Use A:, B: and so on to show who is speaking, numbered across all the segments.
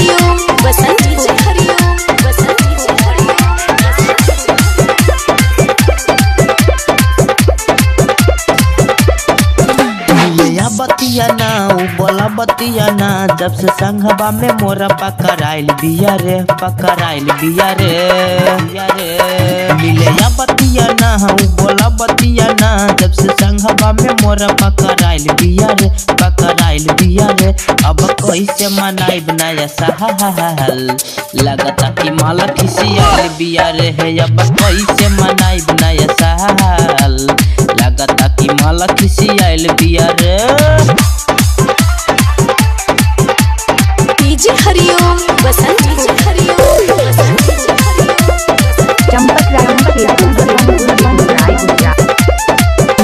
A: हरिओम Basant DJ Hariom Basant DJ
B: मिलिया बतिया ना उ बोला बतिया ना जब से संघबा में मोरा पकड़ाइल बिया रे पकड़ाइल बिया रे बिया रे मिलिया बतिया ना उ बोला बतिया ना जब से संघबा में मोरा पकड़ाइल बिया रे पकड़ाइल बिया रे अब कैसे मनाई बनाया सहल लगता कि माला खिसियाल बिया रे है अब कैसे मनाई बनाया सहल लगता कि माला खिसियाल बिया रे
A: DJ Hariom Basant DJ Hariom Basant DJ Hariom
C: Champak Ram के राय गुजरात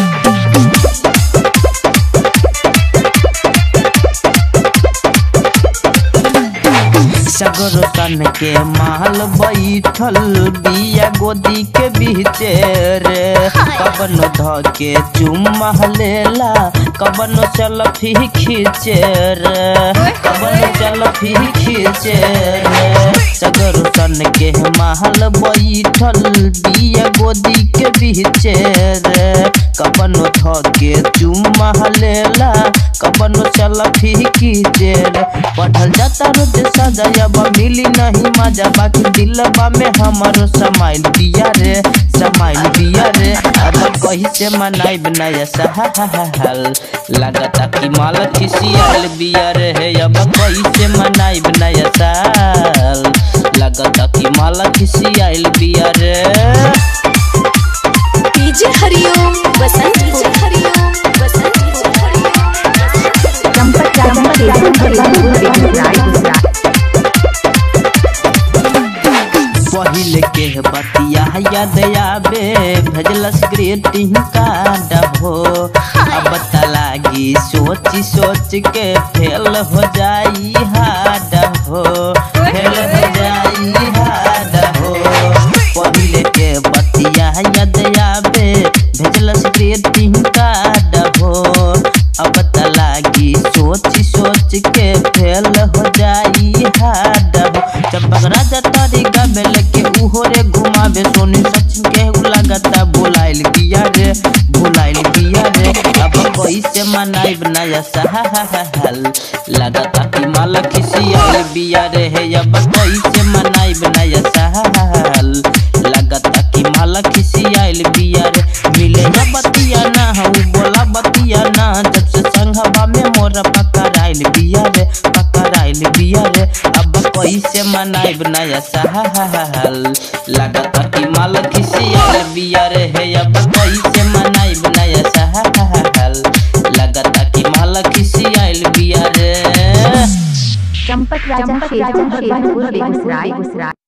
B: सगरो तन के माल बैठल बिया गोदी के बीचे रे कबन ध के चुम्मा लेला कबन सेल्फी खींचे रे कबन सेल्फी खींचे रे सगरो तन के माल बैठल बिया गोदी के बीचे रे कबन ध के चुम्मा लेला कबन सेल्फी खींचे रे पढ़ल जाता रोज सजायबा मिली नहीं मजा बाकी दिलबा में हमारो समाइल बिया रे समाइल बिया रे अब कहीं से मनाई बनाया सहल लगता कि माल खिसियाल बिया रे है अब कहीं से मनाई बनाया सहल लगता कि माल खिसियाल बिया रे
A: DJ Hariom Basant DJ Hariom Basant DJ Hariom
C: Champak Ram के राय गुजरात
B: पहिले के बतिया याद आवे भेजलस ग्रीटिंग कार्ड हो अब त लागी सोच सोच के फेल हो जाई हाड हो फेल हो जाई हाड हो पहिले के बतिया याद आवे भेजलस ग्रीटिंग कार्ड हो अब त लागी सोच सोच के फेल हो जाई हाड हो चंपक राजा तारी गाबेल के उहो रे घुमावे सोनी सचिन के लगता बोलाइल बिया रे बोलाइल बिया रे अब कैसे मनाई बनाया सहल लगता कि माला खिसियाल बिया रे है अब कैसे मनाई बनाया सहल लगता कि माला खिसियाल बिया रे मिले या बतिया ना हूँ बोला बतिया ना जब से संघबा में मोरा पकड़ाइल बिया रे पकड़ाइल बिया रे अब कैसे मनाई बनाया सहल लगता कि माल खिसियाल बिया रे है अब कैसे मनाई बनाया सहल लगता कि माल खिसियाल बिया रे
C: चंपक राजा शेरपुर बेगूसराय गुजरात